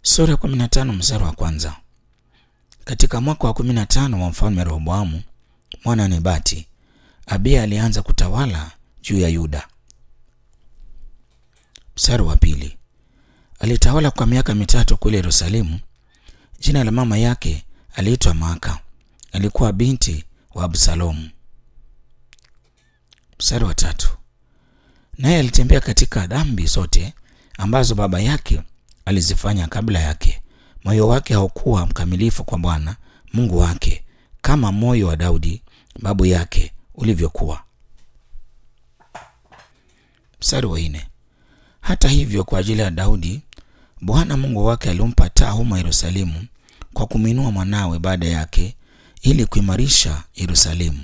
Sura ya 15 mstari wa kwanza. Katika mwaka wa 15 wa mfalme Rehoboamu mwana wa Nebati, Abiya alianza kutawala juu ya Yuda. Mstari wa pili. Alitawala kwa miaka mitatu kule Yerusalemu. Jina la mama yake aliitwa Maaka, alikuwa binti wa Absalomu. Mstari wa tatu. Naye alitembea katika dhambi zote ambazo baba yake alizifanya kabla yake. Moyo wake haukuwa mkamilifu kwa Bwana Mungu wake kama moyo wa Daudi babu yake ulivyokuwa. Mstari wa nne. Hata hivyo, kwa ajili ya Daudi Bwana Mungu wake alimpa taa humo Yerusalemu kwa kumwinua mwanawe baada yake ili kuimarisha Yerusalemu.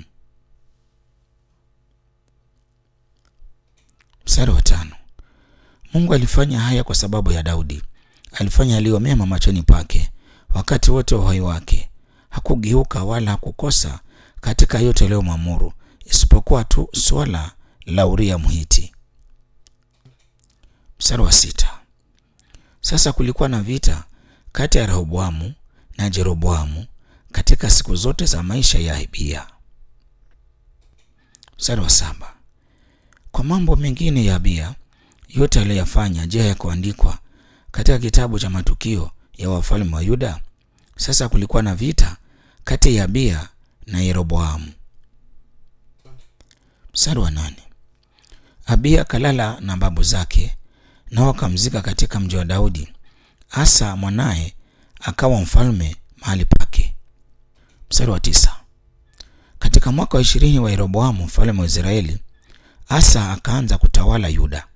Mstari wa tano. Mungu alifanya haya kwa sababu ya Daudi. Alifanya aliyo mema machoni pake wakati wote wa uhai wake. Hakugeuka wala hakukosa katika yote aliyomwamuru, isipokuwa tu swala la Uria Mhiti. Mstari wa sita. Sasa kulikuwa na vita kati ya Rehoboamu na Jeroboamu katika siku zote za maisha ya Abiya. Mstari wa saba. Kwa mambo mengine ya Abiya yote aliyoyafanya, je, yakuandikwa katika kitabu cha matukio ya wafalme wa Yuda? Sasa kulikuwa na vita kati ya Abiya na Yeroboamu. Mstari wa nane. Abiya akalala na babu zake, nao akamzika katika mji wa Daudi. Asa mwanaye akawa mfalme mahali pake. Mstari wa tisa. Katika mwaka wa ishirini wa Yeroboamu mfalme wa Israeli, Asa akaanza kutawala Yuda.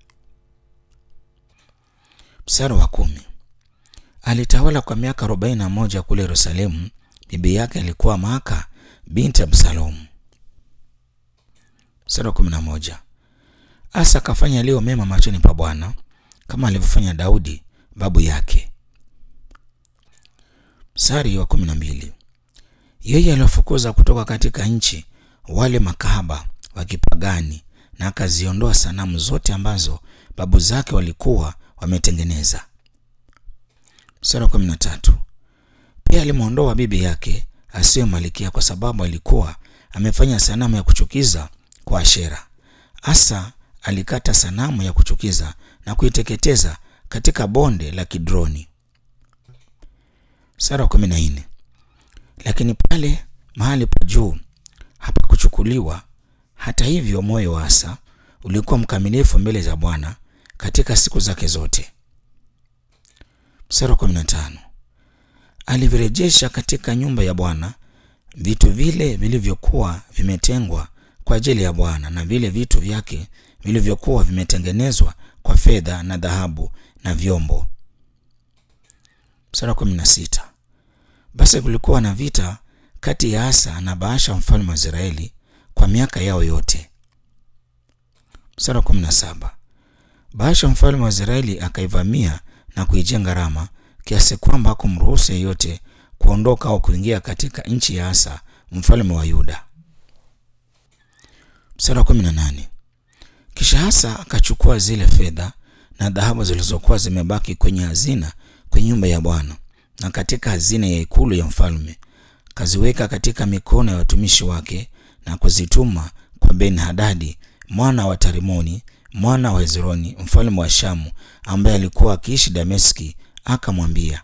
Mstari wa kumi. Alitawala kwa miaka arobaini na moja kule Yerusalemu. Bibi yake alikuwa Maaka binti Absalomu. Mstari wa kumi na moja. Asa akafanya yaliyo mema machoni pa Bwana kama alivyofanya Daudi babu yake. Mstari wa kumi na mbili. Yeye aliwafukuza kutoka katika nchi wale makahaba wa kipagani na akaziondoa sanamu zote ambazo babu zake walikuwa wametengeneza. Mstari wa kumi na tatu. Pia alimwondoa bibi yake asiyo malikia kwa sababu alikuwa amefanya sanamu ya kuchukiza kwa Ashera. Asa alikata sanamu ya kuchukiza na kuiteketeza katika bonde la Kidroni. Mstari wa kumi na nne. Lakini pale mahali pa juu hapakuchukuliwa. Hata hivyo, moyo wa Asa ulikuwa mkamilifu mbele za Bwana katika siku zake zote. Mstari wa kumi na tano. Alivirejesha katika nyumba ya Bwana vitu vile vilivyokuwa vimetengwa kwa ajili ya Bwana na vile vitu vyake vilivyokuwa vimetengenezwa kwa fedha na dhahabu na vyombo. Mstari wa kumi na sita. Basi kulikuwa na vita kati ya Asa na Baasha mfalme wa Israeli kwa miaka yao yote. Mstari wa kumi na saba. Baasha mfalme wa Israeli akaivamia na kuijenga Rama kiasi kwamba hakumruhusu yeyote kuondoka au kuingia katika nchi ya Asa mfalme wa Yuda. Mstari wa kumi na nane. Kisha Asa akachukua zile fedha na dhahabu zilizokuwa zimebaki kwenye hazina kwenye nyumba ya Bwana na katika hazina ya ikulu ya mfalme, kaziweka katika mikono ya watumishi wake na kuzituma kwa Ben-Hadadi mwana wa Tarimoni mwana wa Hezroni mfalme wa Shamu ambaye alikuwa akiishi Dameski. Akamwambia,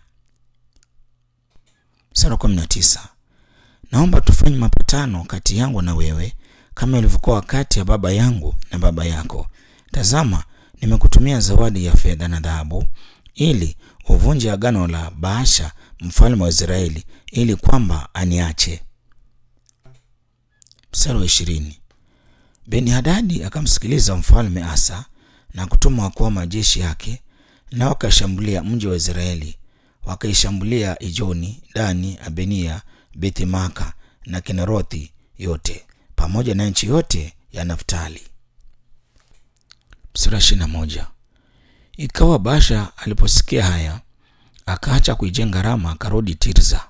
sura kumi na tisa, naomba tufanye mapatano kati yangu na wewe kama ilivyokuwa wakati ya baba yangu na baba yako. Tazama, nimekutumia zawadi ya fedha na dhahabu ili uvunje agano la Baasha mfalme wa Israeli ili kwamba aniache. Mstari wa ishirini. Beni-Hadadi akamsikiliza mfalme Asa na kutuma wakuu wa majeshi yake, na wakashambulia mji wa Israeli, wakaishambulia Ijoni, Dani, Abenia, Bethmaka na Kinerothi yote pamoja na nchi yote ya Naftali. Mstari wa ishirini na moja. Ikawa Baasha aliposikia haya akaacha kuijenga Rama akarudi Tirza.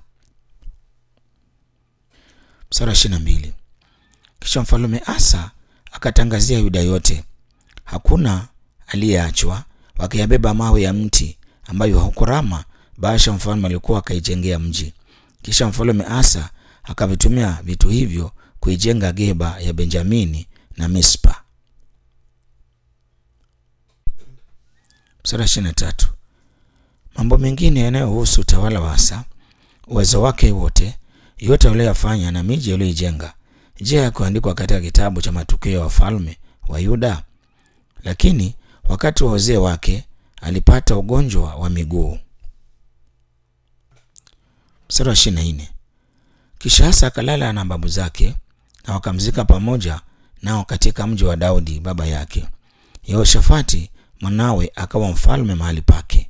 Mstari wa ishirini na mbili. Kisha mfalme Asa akatangazia Yuda yote, hakuna aliyeachwa, wakiyabeba mawe ya mti ambayo huko Rama Baasha mfalme alikuwa akaijengea mji. Kisha mfalme Asa akavitumia vitu hivyo kuijenga Geba ya Benjamini na Mispa. Sura ishirini na tatu. Mambo mengine yanayohusu utawala wa Asa, uwezo wake wote, yote aliyoyafanya na miji aliyoijenga, je, yakuandikwa katika kitabu cha matukio ya wafalme wa Yuda? Lakini wakati wa uzee wake alipata ugonjwa wa miguu. Mstari wa ishirini na nne. Kisha Asa akalala na babu zake na wakamzika pamoja nao katika mji wa Daudi baba yake. Yehoshafati mwanawe akawa mfalme mahali pake.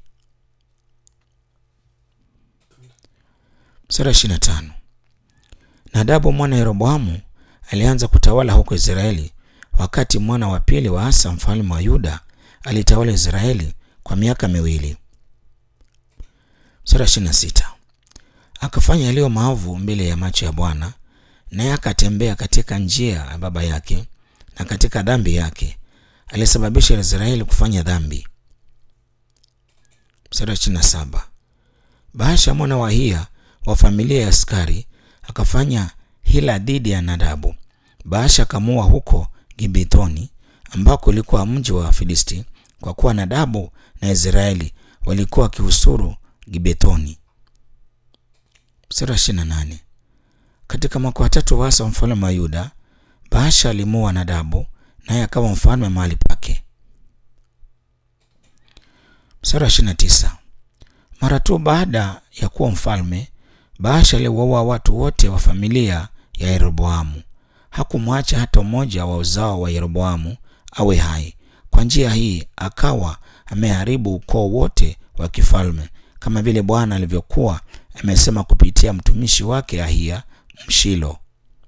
Mstari wa ishirini na tano. Nadabu mwana Yeroboamu alianza kutawala huko Israeli wakati mwana wa pili wa Asa mfalme wa Yuda alitawala Israeli kwa miaka miwili. Mstari wa ishirini na sita. Akafanya yaliyo maovu mbele ya macho ya Bwana, naye akatembea katika njia ya baba yake na katika dhambi yake, alisababisha Israeli kufanya dhambi. Mstari wa ishirini na saba. Baasha mwana wa Hia wa familia ya askari akafanya hila dhidi ya Nadabu. Baasha akamua huko Gibethoni ambako ulikuwa mji wa Filisti, kwa kuwa Nadabu na Israeli walikuwa wakihusuru Gibethoni. Mstari wa ishirini na nane. Katika mwaka wa tatu wa Asa mfalme wa Yuda, Baasha alimua Nadabu naye akawa mfalme mahali pake. Mstari wa ishirini na tisa. Mara tu baada ya kuwa mfalme, Baasha aliwaua watu wote wa familia ya Yeroboamu. Hakumwacha hata mmoja wa uzao wa Yeroboamu awe hai. Kwa njia hii akawa ameharibu ukoo wote wa kifalme, kama vile Bwana alivyokuwa amesema kupitia mtumishi wake Ahia Mshilo.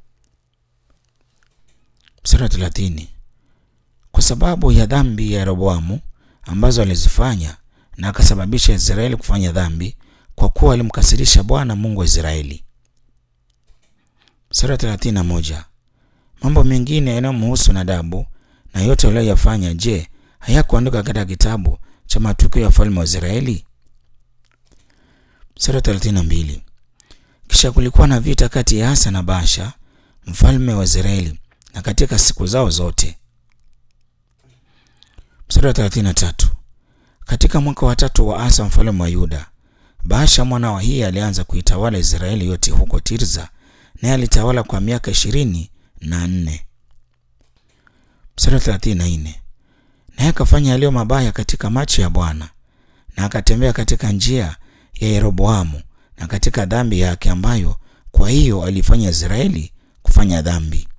Mstari wa thelathini. Kwa sababu ya dhambi ya Yeroboamu ambazo alizifanya na akasababisha Israeli kufanya dhambi, kwa kuwa alimkasirisha Bwana Mungu wa Israeli. Mstari wa thelathini na moja. Mambo mengine yanayomhusu Nadabu na yote aliyoyafanya, je, hayakuandikwa katika kitabu cha matukio ya wafalme wa Israeli? Mstari wa thelathini na mbili. Kisha kulikuwa na vita kati ya Asa na Baasha mfalme wa Israeli na katika siku zao zote. Mstari wa thelathini na tatu. Katika mwaka wa tatu wa Asa mfalme wa Yuda, Baasha mwana wa Hia alianza kuitawala Israeli yote huko Tirza, naye alitawala kwa miaka ishirini na nne. Mstari wa thelathini na nne. Naye akafanya yaliyo mabaya katika macho ya Bwana, na akatembea katika njia ya Yeroboamu na katika dhambi yake, ambayo kwa hiyo alifanya Israeli kufanya dhambi.